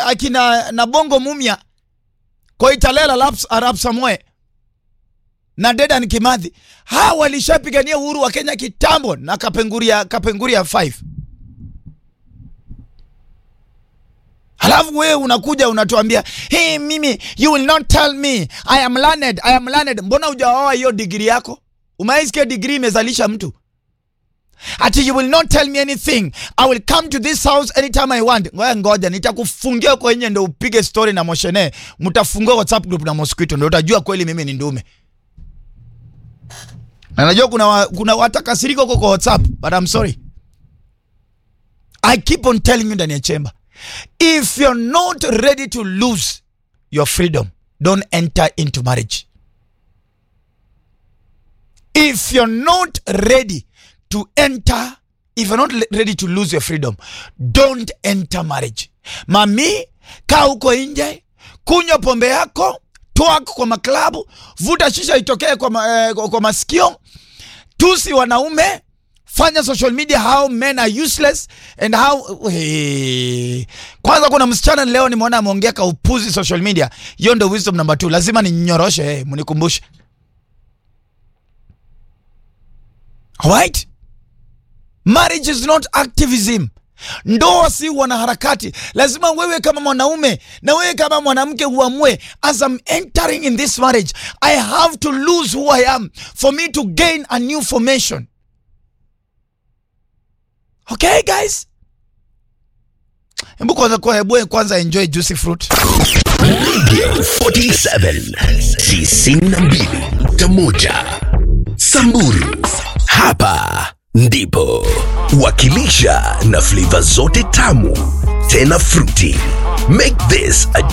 akina na bongo mumia koitalela arap samoe na dedan kimathi hawa walishapigania uhuru wa kenya kitambo na kapenguria kapenguria 5 halafu wewe unakuja unatuambia hey, mimi you will not tell me i am learned, I am learned. mbona hujaoa hiyo digiri yako umaisikia digiri imezalisha mtu ati you will not tell me anything i will come to this house anytime i want ngoja ngoja nitakufungia huko nje ndo upige story na moshene mtafungua whatsapp group na mosquito ndo utajua kweli mimi ni ndume na najua kuna, wa, kuna watakasirika huko kwa whatsapp but i'm sorry i keep on telling you ndani ya chemba if you're not ready to lose your freedom don't enter into marriage if you're not ready to enter if you're not le- ready to lose your freedom don't enter marriage mami kaa huko nje kunywa pombe yako twak kwa maklabu vuta shisha itokee kwa, ma, eh, kwa masikio tusi wanaume fanya social media how men are useless and how hey. kwanza kuna msichana leo nimeona ameongea kaupuzi social media hiyo ndo wisdom number two lazima ninyoroshe hey, mnikumbushe Alright? Marriage is not activism. Ndoa si wanaharakati. Lazima wewe kama mwanaume na wewe kama mwanamke uamue, as I'm entering in this marriage, I have to lose who I am for me to gain a new formation. Okay guys? Hebu kwanza kwa hebu kwanza enjoy juicy fruit. Radio 47 92.1 Samburu. Hapa ndipo wakilisha na flavor zote tamu tena fruity. Make this a